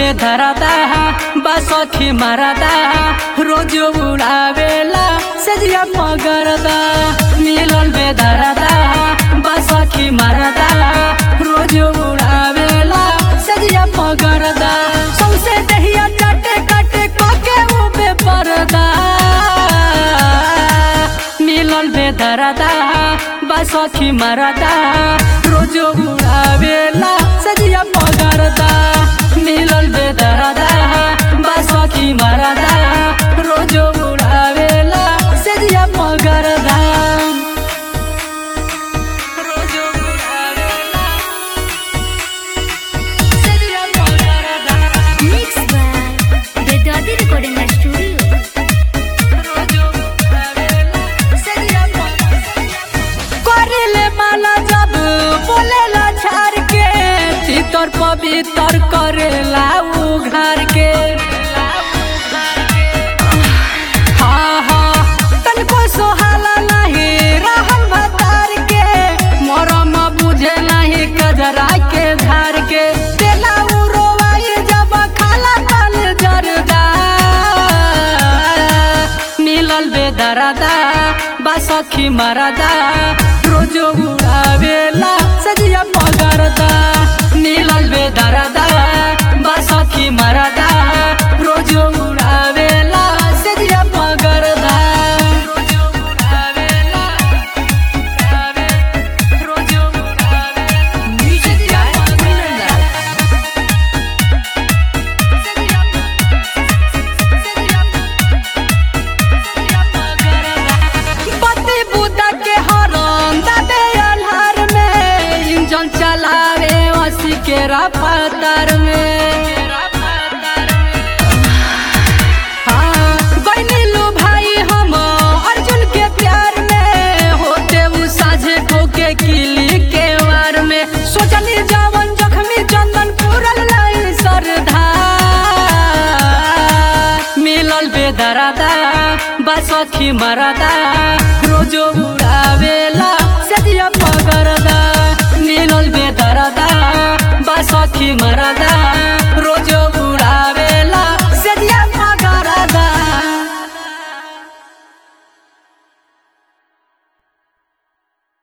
बेधरदा बसखी मरदा रोज उड़ावेला सजिया मगरदा मिलल बेधरदा बसखी मरदा रोज उड़ावेला सजिया मगरदा सौसे दहिया चाटे काटे कोके उबे परदा मिलल बेधरदा बसखी मरदा रोज उड़ावेला सजिया मगरदा मिलल बेधरदा बसखी मरदा रोज उड़ावेला सजिया मगरदा रोज उड़ावेला सजिया मगरदा Mixed by Vedadi Recording Studio. करेले माला जब बोलेला झार के चितर पवित्र करेला उघार के हाँ हाँ तनको सोहाला नहीं रहल भतार के मरम बुझे नहीं कजरा के धार के तेला उरोवाई जब खाला तल जरदा मिलल बेदरदा बसखी मरदा रोज उड़ावेला सजिया पगरदा मिलल बेदरदा बसखी मरदा रोज उड़ावेला सजिया पगरदा रोज उड़ावेला उड़ावे रोज उड़ावेला म्यूजिक गाय पति बुद्धा के हरम दबे अल्हार में इंजन चलावे वसी के रफ्तार में हाँ, गइनीलु भाई हम अर्जुन के प्यार में होते उ साझे को के किली के वार में सोचनी जावन जख्मी चंदन पूरल लाई सरधा मिलल बेदरदा बसखी मरदा रोज उड़ावेला सदिया पगरदा मिलल बेदरदा बसखी मरदा